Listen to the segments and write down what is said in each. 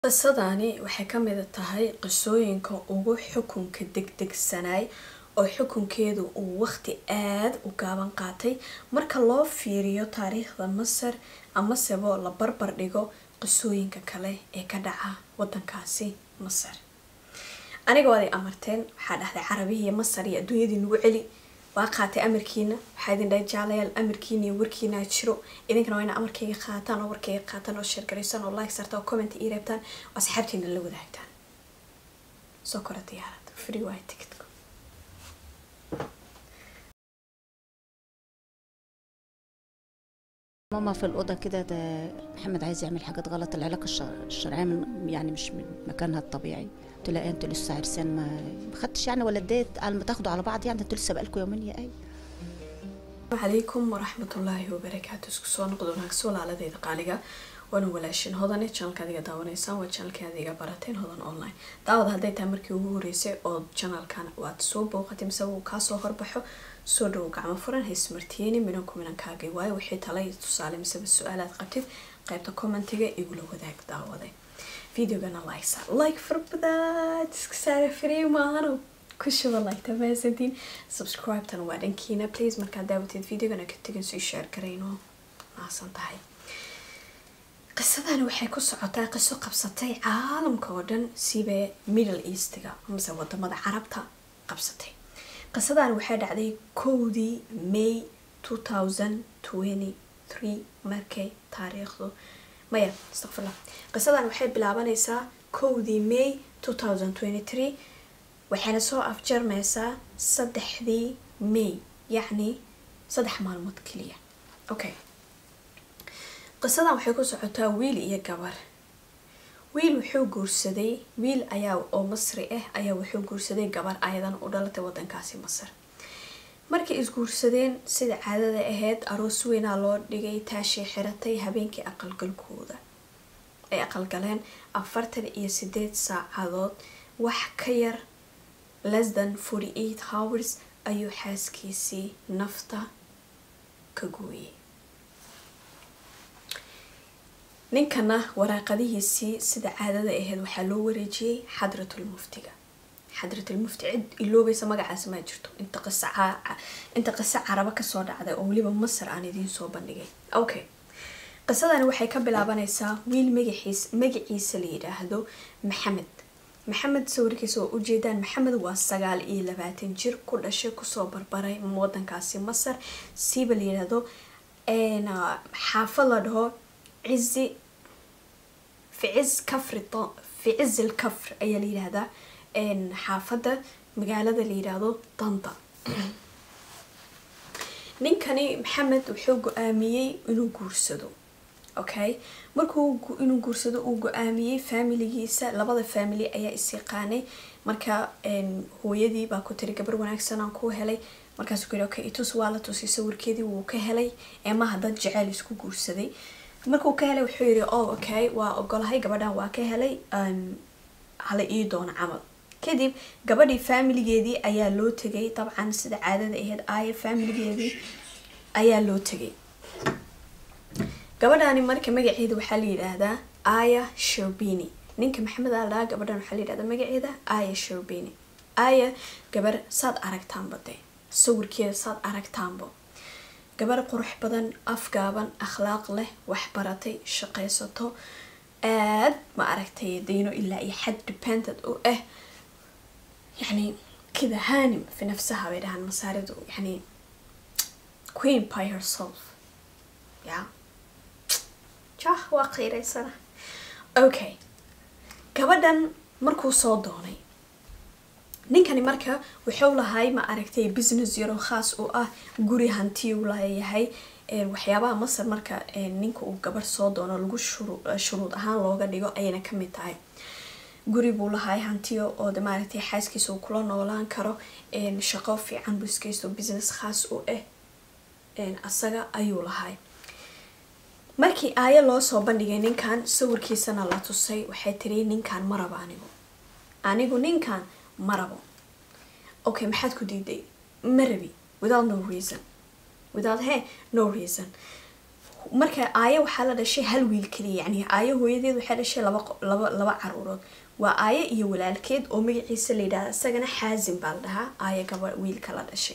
qisadani waxay ka mid tahay qisooyinka ugu xukunka degdegsanaay oo xukunkeedu uu waqti aada u gaaban qaatay marka loo fiiriyo taariikhda masar amasebo la barbar dhigo qisooyinka kale ee ka dhaca wadankaasi masar aniga waad i amarteen waxaa dhahday carabihiiyo masar iyo adduunyadii nagu celi waa qaatay amarkiina waxaa idin dhahay jaalayaal amarkiina iyo warkiina jiro idinkana waa ina amarkayga qaataan oo warkayga qaataan oo sheergaraysaan oo like sartaan oo comment ii reebtaan oo asxaabtiina la wadaagtaan soo kora diyaarad free waay ticketku ماما في الأوضة كده ده محمد عايز يعمل حاجات غلط العلاقة الش- الشرعية من يعني مش من مكانها الطبيعي قلت لها إيه انتوا لسه عرسان ما ما خدتش يعني ولا اديت على ما تاخدوا على بعض يعني انتوا لسه بقالكم يومين يا اي calaykum waraxmatullaahi wabarakaatu isku soo noqdo wanaagsan walaaladeyda qaaliga waana walaashin hodane janalka adiga daawanaysaan waa janalka adiga barateen hodan online daawad hadday tahay markii ugu horeysay oo janalkan waad soo booqatay mise uu kaasoo horbaxo soo dhowo gacmo furan haysmartiyeyni minanku minankaagay waayo wixii talay tusaale miseba su-aalaad qabtid qaybta commentiga igula wadaag daawade videogana like saar like farbadaad iska saara free maahano kushuba like tamaasantiin subscribe-tan waa dhankiina please markaad daawatid videogana ka tegin sii share garayno maasan tahay qisadani waxay ku socotaa qiso qabsatay caalamka oo dhan siba middle eastiga amase wadamada carabta qabsatay qisadani waxay dhacday kowdii may 2023 markay taariikhdu maya astaqfirullah qisadan waxay bilaabanaysaa kowdii may 2023 waxayna soo afjarmaysaa saddexdii may yacni saddex maalmood keliya okay qisadan waxay ku socotaa wiil iyo gabar wiil wuxuu guursaday wiil ayaa oo masri ah ayaa wuxuu guursaday gabar ayadan u dhalatay wadankaasi masar markay isguursadeen sida caadada ahayd aroos weynaa loo dhigay taashay xiratay habeenkii aqalgalkooda ay aqalgaleen afartan iyo sideed saacadood wax ka yar less than forty eight hours ayuu xaaskiisii nafta ka gooyay ninkana waraaqadihiisii sida caadada ahayd waxaa loo wareejiyey xadratul muftiga xadratul mufti cid iloobaysa magacaas maa jirto inta qisa ca- inta qiso carabo kasoo dhacday oo weliba masar aan idiin soo bandhigay okay qisadani waxay ka bilaabanaysaa wiil magaxiis magaciisa la yidhaahdo maxamed maxamed sawirkiisa waa ujeedaan maxamed waa sagaal iyo labaatan jir ku dhashay kusoo barbaray wadankaasi masar siiba la yidhaahdo een, ah, xaafad la dhaho cizi fi ciz kafri to- fi cizil kafr ayaa la yidhaahdaa een, xaafadda magaalada la yidhaahdo danta ninkani maxamed wuxuu go-aamiyey inuu guursado okay markuu gu- inuu guursado uu go-aamiyey faamiligiisa labada faamily ayaa is-yaqaanay marka een, hooyadii baa ku tiri gabar wanaagsan aan ku helay markaasuu ku yidhi okay itus waa la tusay sawirkeedii wuu ka helay eemaha dad jeceyl isku guursaday markuu ka helay wuxuu yidhi oh okay waa ogolahay gabadhan waa ka helay um, hala ii doono camal kadib gabadhii faamiligeedii ayaa loo tegay dabcan sida caadada ahayd aaya faamiligeedii ayaa loo tegay gabadhani marka magaceeda waxaa la yidhaahdaa aya sherbini ninka maxamed aa ladhahaa gabadhan waxaa la yidhahdaa magaceeda aya sherbini aya gabar saad aragtaanba de sawirkeeda saad aragtaanba gabar qurux badan afgaaban akhlaaq leh wax baratay shaqaysato aad ma aragtay dayno ilaa iyo xad dependent u ah يعني كذا هانم في نفسها بيدها المسارد يعني queen by herself yeah jah waa qiiraysana okay gabadhan markuu soo doonay ninkani marka wuxuu lahay ma aragtay business yaro khaas u ah guri hanti u leeyahay een, waxyaabaha masar marka een, ninka uu gabar soo doono lagu shuru- shuruud ahaan looga dhigo ayayna kamid tahay guri buu lahay hantiyo oo de maaragtay xaaskiisa uu kula noolaan karo een, shaqo fiican buu iskaysto business khaas u ah een, asaga ayuu lahay markii aayo loo soo bandhigay ninkan sawirkiisana la tusay waxay tiri ninkan ma rabo anigu anigu ninkan ma rabo okay maxaad ku diiday ma rabi without no reason without he no reason marka aayo waxaa la dhashay hal wiil keliya yani aayo hooyadeed waxay dhashay laba laba laba caruurood waa aayo iyo walaalkeed oo magaciisa la yidhahda isagana xaasim baa la dhahaa aayo gaba wiilka la dhashay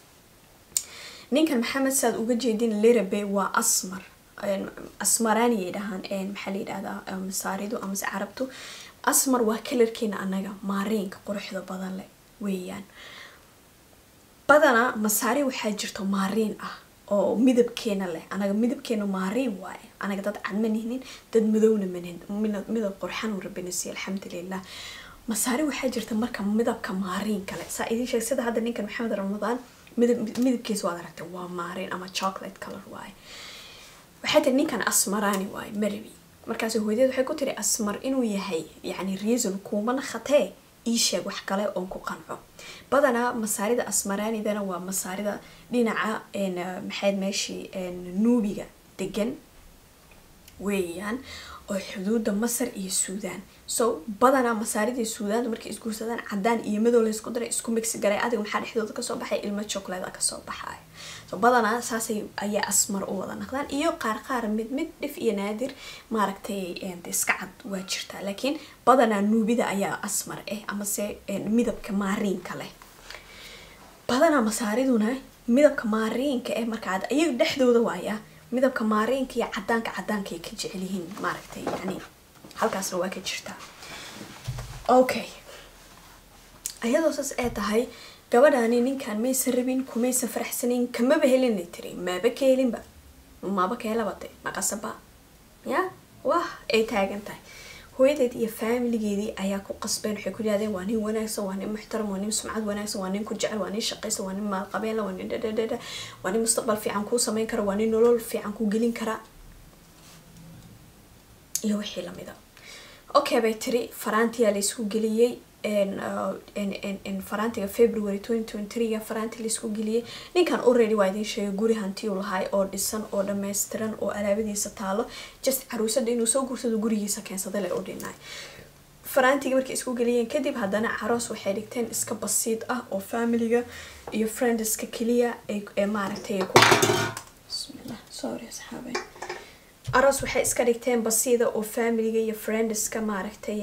ninkan maxamed saad uga jeedin lirabe waa asmar asmarani ay dhahaan maxaa la yidhahdaa masaaridu amase carabtu asmar waa kalarkeena anaga maariinka quruxda badan leh weeyaan badanaa masaari waxaa jirto maariin ah oo midabkeena leh anaga midabkeena maariin waaye anaga dad cad ma nihnin dad madowna manihin midab qurxan uu rabina siiy alxamdulilah masaari waxaa jirta marka midabka maariinka leh saa idiin sheeg sida hadda ninkan maxamed ramadaan midab midabkiisa waad aragtay waa maariin ama chocolate color waaye waxay tiri ninkan asmarani waaye marabi markaas hooyadeed waxay ku tiri asmar inuu yahay yacni reason kuumana khatee ii sheeg wax kale oon ku qanco badanaa masaarida asmaranidana waa masaarida dhinaca maxayd meeshii nuubiga degan weeyaan oo xuduuda masar iyo suudaan so badanaa masaaridii suudaan markay isguursadaan cadaan iyo madow laysku daray isku migsi garay adiga maxaa dhexdooda kasoo baxay ilmo chocolate kasoo baxay so badanaa saasay ayaa asmar u wada naqdaan iyo qaar qaar mid mid dhif iyo naadir maaragtay iska cad waa jirtaa laakiin badanaa nuubida ayaa asmar ah amase midabka maariinka leh badanaa masaariduna midabka maariinka eh markaa iyaga dhexdooda waaya midabka maariinka iyo cadaanka cadaanka ay ka jecel yihiin maaragtay yani halkaasna waa ka jirtaa okay ayadoo saas ee tahay gabadhaani ninkan maysan rabin kumaysan faraxsanin kamaba helinay tiri maaba ka helinba maba ka helabade maqasaba ya wah ay taagan tahay hooyadeed iyo faamiligeedii ayaa ku qasbeen waxay ku yidhahdeen waa nin wanaagsan waa nin muxtaram waa nin sumcad wanaagsan waa nin ku jecel waa nin shaqaysan waa nin maalqabeenla waa nin dhadhadhadha waa nin mustaqbal fiican kuu sameyn kara waa nin nolol fiican kuu gelin kara iyo wixii lamida okay bay tiri faraantiyaa laysku geliyey faraantiga february ga faraanti laisku geliyey ninkan already waa idin sheegay guri hantiyu lahay oo dhisan oo dhammaystiran oo alaabadiisa taalo just caruusada inuu soo guursado gurigiisa keensada le u dhinay faraantiga markay isku geliyeen kadib haddana caroos waxay dhigteen iska basiid ah oo familiga iyo friendska keliya ee maaragtay ku bismillah sorry asxaabe aroos waxay iska dhigteen basiida oo familiga iyo friendska maaragtay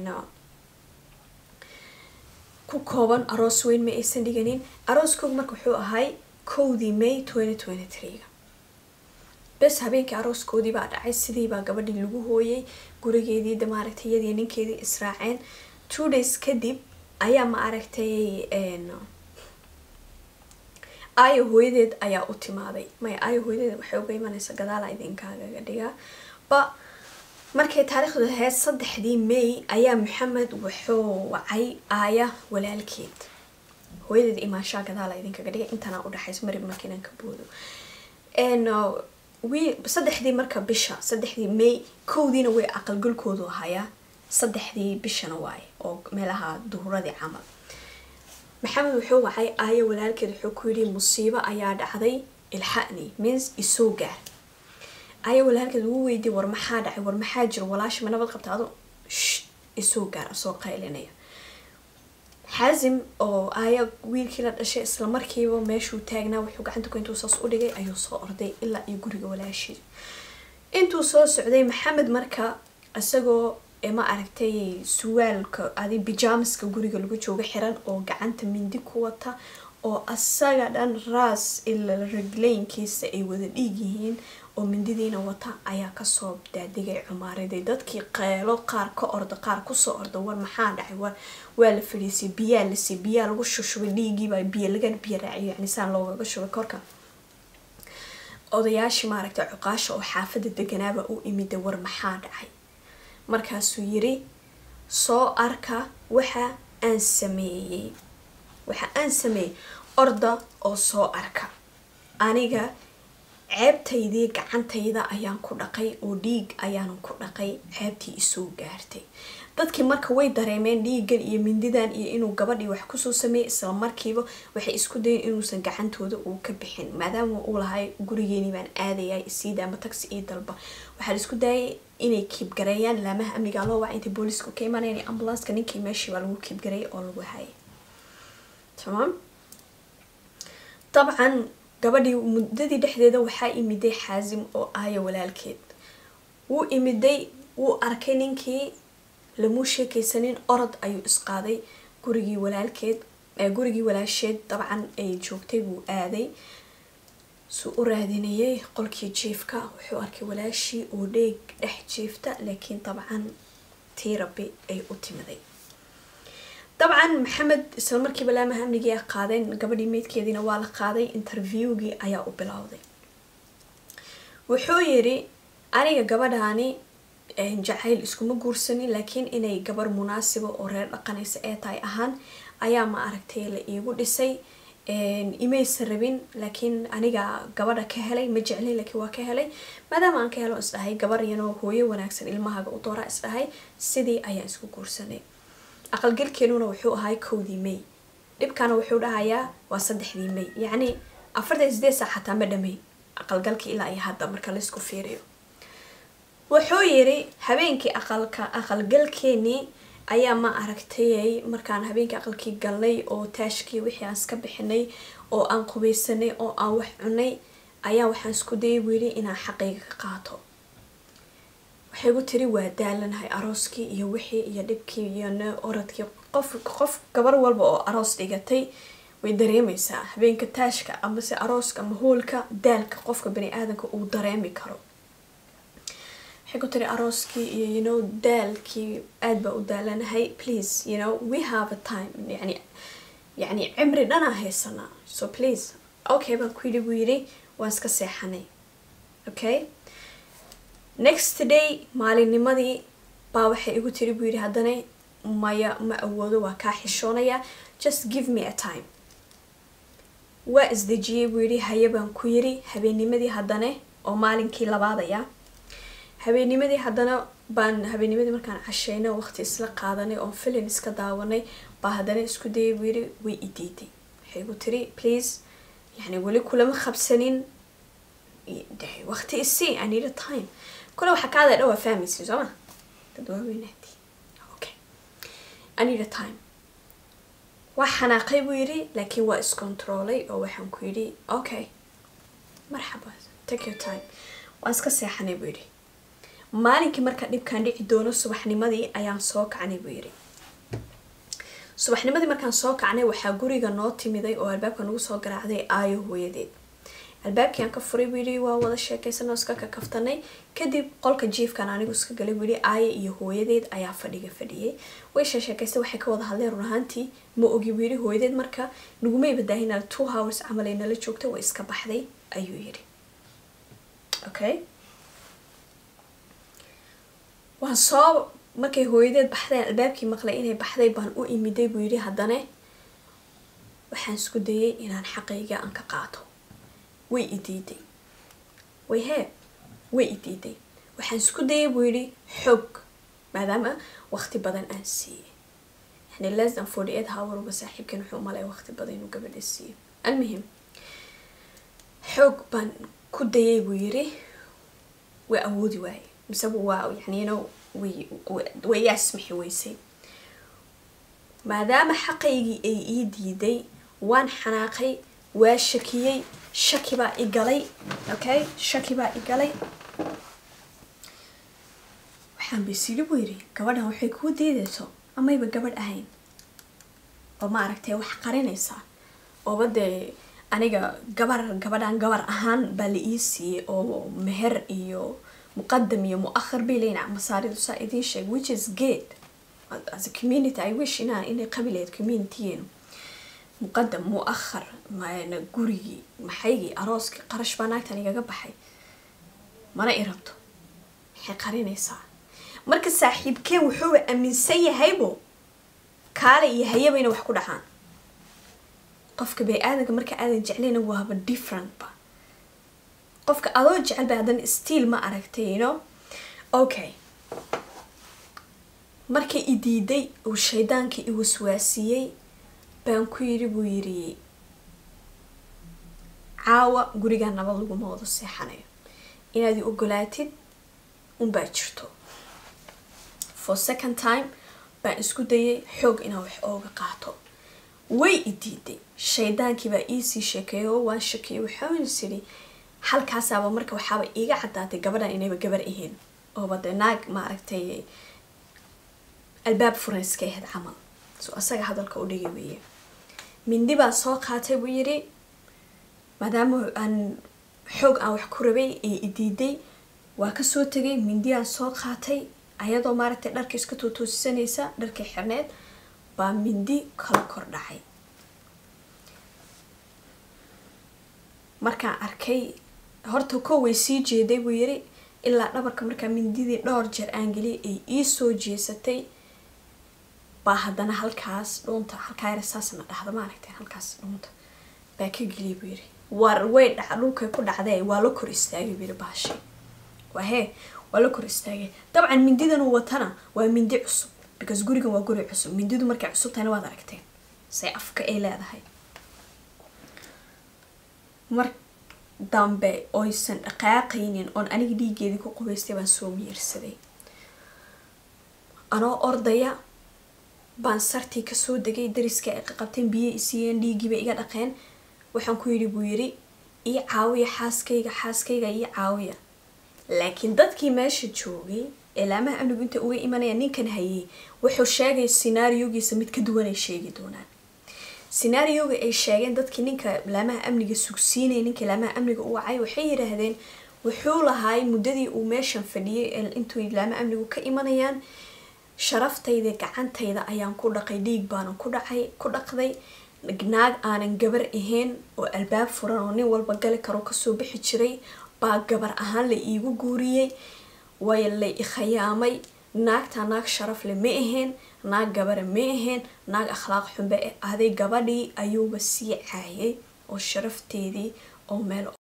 ku kooban aroos weyn ma aysan dhiganin arooskooga marka wuxuu ahay kowdii may ga bes habeenkii arooskoodii baa dhacay sidiibaa gabadhii lagu hooyay gurigeedii de maaragtay iyadii ninkeedii israaceen two days kadib ayaa ma aragtay aayo hooyadeed ayaa u timaaday maya aayo hooyadeed waxay uga imanaysa gadaala idinkaagaga dhigaa ba markay taariikhdu ahayd saddexdii may ayaa maxamed wuxuu wacay aaya walaalkeed hooyadeed imaanshaa gadaala idinkaga dhigay intanaa udhexaysa marib markiinan ka boodo saddexdii marka bisha saddexdii may kowdiina way aqalgalkoodu ahayaa saddexdii bishana waaye oo meelaha duhuradii camal maxamed wuxuu wacay aayo walaalkeed wuxuu ku yidhi musiibo ayaa dhacday ilxa'ni means isoo gaar aayo walaalkeed ugu weydiye war maxaa dhacay war maxaa jiro walaasha ma nabad qabta ado isoo gaar asoo qaylinaya xaasim oo aaya wiilkii la dhashay isla markiiba meeshuu taagnaa wuxuu gacanta ku intuu saas u dhigay ayuu soo orday ilaa iyo guriga walaashii intuu soo socday maxamed marka isagoo ma aragtay suwaalka adi bijamaska guriga lagu jooga xiran oo gacanta mindi ku wata oo asaga dhan raas ila reglaynkiisa ay wada dhiig yihiin oo mindidiina wata ayaa kasoo daadegay cumaaraday dadkii qeelo qaar ka orda qaar kusoo orda war maxaa dhacay war waa la fadhiisay biyaa lasi biyaa lagu shushubay dhiigiibaa biyo laga biyo raaciyo yani saan loogaga shubay korka odayaashii maaragtay cuqaasha oo xaafada deganaaba u imida war maxaa dhacay markaasuu yiri soo arka waxa aan sameeyey waxa aan sameeyey orda oo soo arka aniga ceebtaydii gacantayda ayaan ku dhaqay oo dhiig ayaanan ku dhaqay ceebtii isoo gaartay dadkii marka way dareemeen dhiigan iyo mindidan iyo inuu gabadhii wax kusoo sameeyey isla markiiba waxay isku dayen inuusan gacantooda uu ka bixin maadaama uu lahay gurigeeni baan aadaya isiida ama taxi io dalba waxaa la isku daayay inay kiibgareeyaan laamaha amniga loo waca intay booliisku ka imanayaan ambulanska ninkii meeshii baa lagu kiibgareeyay oo lagu hayay tamaam dabcan gabadhii muddadii dhexdeeda waxaa imiday xaasim oo aaya walaalkeed wuu imiday wuu arkay ninkii lamuu sheekaysanin orod ayuu isqaaday gurigii walaalkeed gurigii walaasheed dabcan ay joogtay buu aaday suu u raadinayay qolkii jiifka wuxuu arkay walaashii oo dheeg dhex jiifta laakiin dabcan tii rabbi ay u timiday dabcan maxamed isla markiiba laamaha amnigii a qaadeen gabadhii meydkeediina waa la qaaday interviewgii ayaa u bilowday wuxuu yidhi aniga gabadhaani jacayl iskuma guursanin laakiin inay gabar munaasiba oo reer dhaqanaysa ee tahay ahaan ayaa ma aragtay la iigu dhisay imaysan rabin laakiin aniga gabadha ka helay ma jeclin laakiin waa ka helay maadaama aan ka helo isdhahay gabar yanoo hooyo wanaagsan ilmahaga u dooraa isdhahay sidii ayaan isku guursanay aqalgalkeenuna wuxuu ahay kowdii may dhibkana wuxuu dhahayaa waa saddexdii may yacni afartan sideed saac xataa ma dhamayn aqalgalkii ilaa iyo hadda marka laysku fiiriyo wuxuu yidhi habeenkii aqalka aqalgalkeenii ayaa ma aragtayay markaan habeenkii aqalkii galnay oo taashkii wixii aan iska bixinay oo aan qubaysanay oo aan wax cunay ayaa waxaan isku dayay buu yidhi inaan xaqayga ka qaato waxay gu tiri waa daalanahay arooskii iyo wixii iyo dhibkii iyo oradkii qof qof gabar walba oo aroos dhigatay way dareemaysaa habeenka taashka amase arooska ama hoolka daalka qofka bani aadamka uu dareemi karo waxay ku tiri arooskii iyo you know daalkii aad baa u daalanahay please you know we have a time yani yani cimri dhanaa haysanaa so please okay baan ku yidhi buu yidhi waan iska seexanay okay next day maalinnimadii baa waxay igu tiri buu yidhi haddana maya ma awoodo waa kaa xishoonaya just give me a time waa isdejiyey buu yidhi haye baan ku yiri habeennimadii haddana oo maalinkii labaadaya habeennimadii haddana baan habeennimadii markaan cashayna waqti isla qaadanay oon filin iska daawanay baa haddana isku dayay buu yidhi way i diiday waxay igu tiri please yani weli kulama qabsanin waqti isii i need a time kule waxaa kaada dhawaa fahmaysin sooma dad waaweynaati okay i need a time waa xanaaqay buu yidhi laakiin waa iscontrolay oo waxaan ku yidhi okay marxaba take your time waan iska seexanay buu yidhi maalinkii marka dhibkaan dhici doono subaxnimadii ayaan soo kacnay buu yidhi subaxnimadii markaan soo kacnay waxaa guriga noo timiday oo albaabka nagu soo garaacday aayo hooyadeed albaabkii aan ka furay buu yidhi waa wada sheekaysanoo iska ka kaftanay kadib qolka jiifkan anigu iska galay buu yidhi aaye iyo hooyadeed ayaa fadhiga fadhiyay way sheesheekaystay waxay ka wada hadleen run ahaantii ma ogi buu yidhi hooyadeed marka nagumay badaahinaa two hours camal ay nala joogtay way iska baxday ayuu yidhi okay waan soo markay hooyadeed baxdeen albaabkii maqlay inay baxday baan u imiday buu yidhi haddana waxaan isku dayay inaan xaqayga aan ka qaato way i diiday way hee way i diiday waxaan isku dayay buu yidhi xoog maadaama waqti badan aan siiyey yani less than forty eight hour uba saaxiibkan wuxuu umalaya waqti badan inuu gabadha siiyo almuhim xoog baan ku dayay buu yidhi way awoodi waaye mise waa yani you know way way yaasmixi weysay maadaama xaqaygii ay ii diiday waan xanaaqay waa shakiyey shaki baa i galay okay shaki baa i galay waxaan baysili buu yidhi gabadhan waxay kuu diidayso amayba gabadh ahayn oo ma aragtay wax qarinaysaa ooba dee aniga gabar gabadhan gabar ahaan baa la ii siiyey oo meher iyo muqadam iyo mu-akhar bay leeyihin masaaridu saa idiin sheeg which is good as a community i wish inaa inay qabileed communitygeenu muqadam mu-akhar gurigii maxaygii arooskii qarash baa naagtan igaga baxay mana i rabto maxay qarinaysaa marka saaxiibkeen wuxuuba aaminsan yahaybo kaale iyo hayaba inay wax ku dhacaan qofka bani-aadanka marka aadan jeclayna waaba differentba qofka adoo jecel ba haddana stiil ma aragtay you know okay markay i diiday uu shaydaankii i waswaasiyey baan ku yidhi buu yidhi caawa gurigaa nabad laguma wada seexanayo inaad i ogolaatid unbaa jirto for second time baan isku dayay xoog inaan wax ooga qaato way i diiday shaydaankiibaa iisii sheekeeyay oo waan shakiyay waxaan isiri halkaasaaba marka waxaaba iiga caddaatay gabadhan inayba gabar ahayn ooba dee naag maaragtay albaab furan iska ahayd camal so asaga hadalka u dhigi weeye mindi baan soo qaatay buu yidhi maadaama aan xoog aan wax ku rabay ee i diiday waa kasoo tegay mindi aan soo qaatay ayadoo maaragtay dharka iska tootoosisanaysa dharkii xirneed baa mindi kala kor dhacay markaan arkay horta ko way sii jeeday buu yiri ilaa dhabarka markaa mindidii dhowr jeer aan geliyay ay ii soo jeesatay baa haddana halkaas dhuunta halkaa yar saasna dhahda maaragtay halkaas dhuunta baa ka geliyay buu yiri war way dhaca dhulkay ku dhacdee waa la kor istaagay buu yiri baashay waa hee waa la kor istaagay dabcan mindidan uu watana waa mindi cusub because gurigan waa guri cusub mindidu markay cusub tahayna waad aragteen say afka ay leedahay mar dambe oysan dhaqaaqaynin oon aniga dhiiggeedii ku qubaystay baan soo miirsaday anoo ordaya baan sartii kasoo degay dariska ay qaqabteen biyo isiiyeen dhiiggiiba iga dhaqeen waxaan ku yidhi buu yidhi ii caawiya xaaskayga xaaskayga ii caawiya laakiin dadkii meesha joogay eelaamaha amnigu inta uga imanaya ninkan hayay wuxuu sheegay sinaariyogiisa mid ka duwan ay sheegi doonaan sinaariyoga ay sheegeen dadkii ninka laamaha amniga sugsiinaya ninka laamaha amniga u wacay waxay yidhaahdeen wuxuu lahaay muddadii uu meeshan fadhiyay intuu laamaha amnigu ka imanayaan sharaftayda gacantayda ayaan ku dhaqay dhiig baanan ku dhacay ku dhaqday naag aanan gabar ahayn oo albaab furan oo nin walba gali karo kasoo bixi jiray baa gabar ahaan la iigu guuriyey way la ikhayaamay naagtaa naag sharaf le ma ahayn naag gabara ma ahayn naag akhlaaq xunbe ahday gabadhii ayuuba sii caayay oo sharafteedii oo meel